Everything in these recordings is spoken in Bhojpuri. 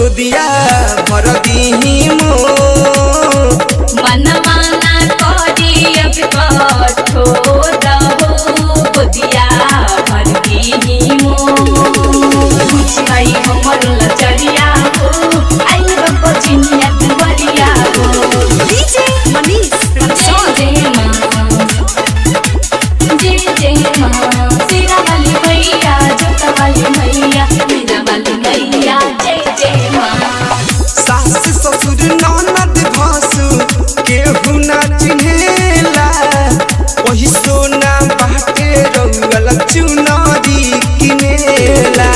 गोदिया भर दीही मोर मनमाना करी अब कठोर हो बुदिया भर दीही मोर बुझाई हमर लचरिया हो आई बको चिनिया दुवरिया हो DJ Manish from Song. जय माँ जय जय माँ तेरा वाली मैया जोता वाली मैया मेरा वाली मैया जय जय माँ सास ससुर ननद भासु केहू ना चिन्हेला वही सोना बाटे रउअल चुनरी किनेला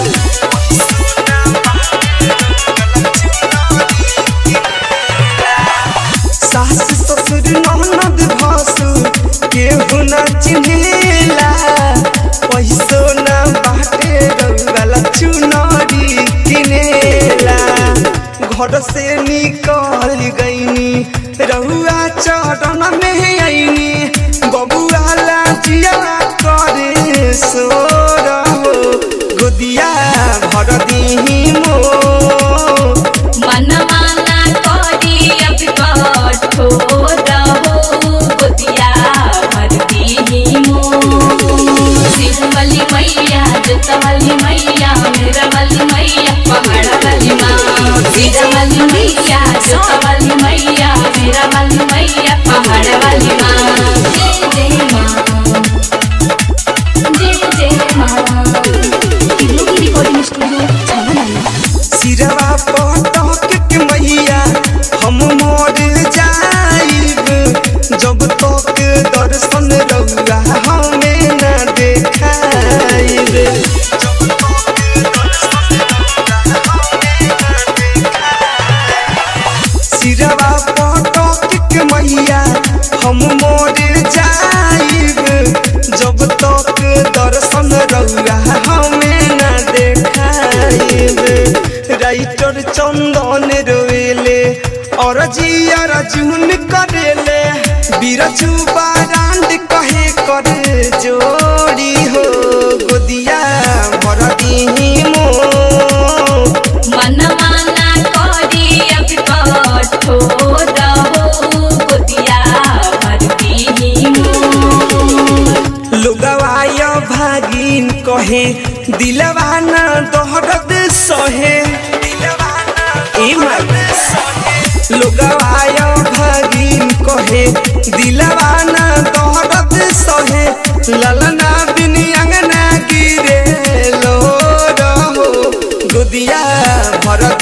सास ससुर ननद भासु केहू ना चिन्हेला वही सोना बाटे रउअल चुनरी किनेला घर से निकल गईनी रहुआ चरण में आईनी बबुआ लाजिया करे सो रहो गोदिया भर दीही मोर मनमाना करी अब कठोर हो बुदिया भर दीही मोर सिर वाली मैया जोता वाली मैया मेरा वाली मैया पहाड़ वाली माँ सिर वाली मैया जोता वाली मैया मेरा वाली मैया पहाड़ वाली माँ जय जय माँ जय जय माँ रिकॉर्डिंग स्टूडियो छावनाला सिरवा पटक के मैया हम मोर जाइब जब तक दर्शन रउआ हमें न देखाइब सिरवा पटक के मैया हम मोर जाइब जब तक दर्शन रउआ हमें न देखाइब राइटर चंदन रोएले और जिया रजून करेले बीरजू बारांड कहे करे जोड़ी हो गोदिया भर दीही मोर मनमाना करी अब कठोर हो बुदिया भर दीही मोर लोगवाय भागिन कहे दिलवा ना दोहरद सहे ए माई। लोगवाय भागिन कहे दिलवा ना दोहरद सहे ललना बिन अंगना गिरे लो रहो गोदिया भर